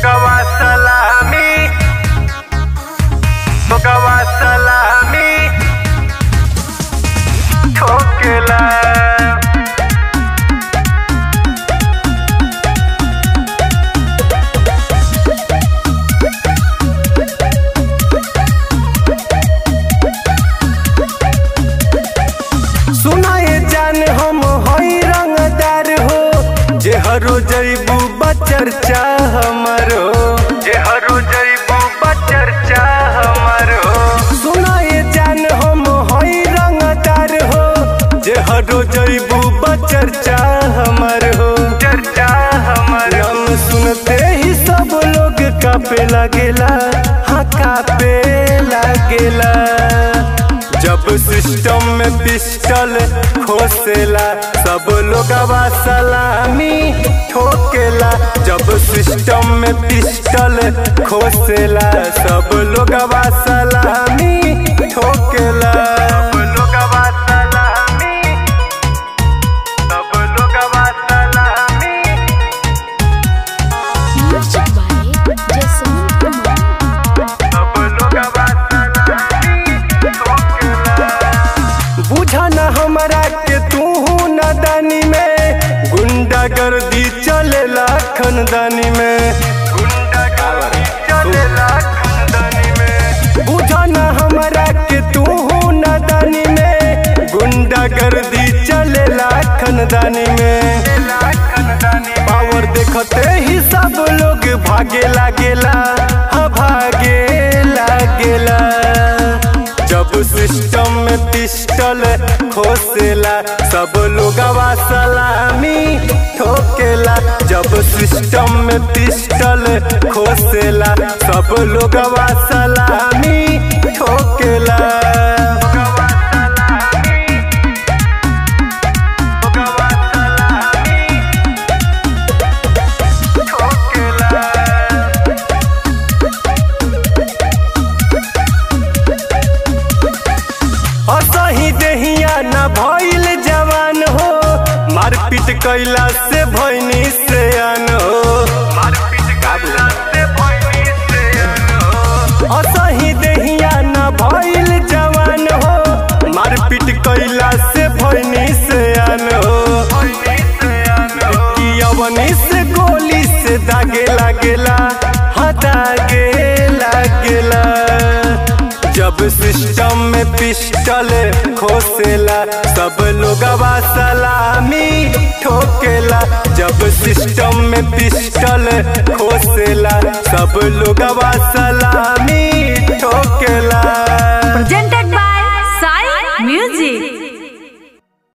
लोगवा सलामी लोगवा सलामी ठोकेला सुनाए जान हम हई रंगदार हो जे हरो जईबू बचर्चा हमरो जे हरो जईबू बचर्चा हमरो सुनाए जान हम हई रंगदार हो जे हरो जईबू बचर्चा हमर हो चर्चा हमर हम सुनते ही सब लोग कापे लगेला हाँ कापे लगेला जब सिस्टम में पिस्टल खोसेला सब लोगवा सलामी ठोकेला जब सिस्टम में पिस्टल खोसेला सब लोगवा सलामी ठोकेला सब लोगवा सलामी सब लोगवा सलामी Music by Jason Kumar. सब लोगवा सलामी ठोकेला बुझा न हमरा के तू नदानी में गुंडागर्दी चलेला खनदानी में गुंडागर्दी चलेला खनदानी में बुझा न हमरा के तू नदानी में गुंडागर्दी चलेला खनदानी में पावर देखते ही सब लोग भागे लागेला हाँ भागे लागेला जब सिस्टम में पिस्टल खोसेला सब लोगवा सलामी ठोकेला जब सिस्टम में पिस्टल खोसेला सब लोगवा सलामी ठोकेला असही देहिया न भइल जवान हो मारपीट कैला से भइनी से अन हो असही देहिया न भइल जवान हो मारपीट कैला से भइनी से अन हो कि अवनी से गोली से दागे लागेला हाँ दागे लागेला जब सिस्टम में पिस्टल खोसेला सब लोगवा सलामी ठोकेला जब सिस्टम में पिस्टल खोसेला सब लोगवा सलामी ठोकेला presented by Sai Music.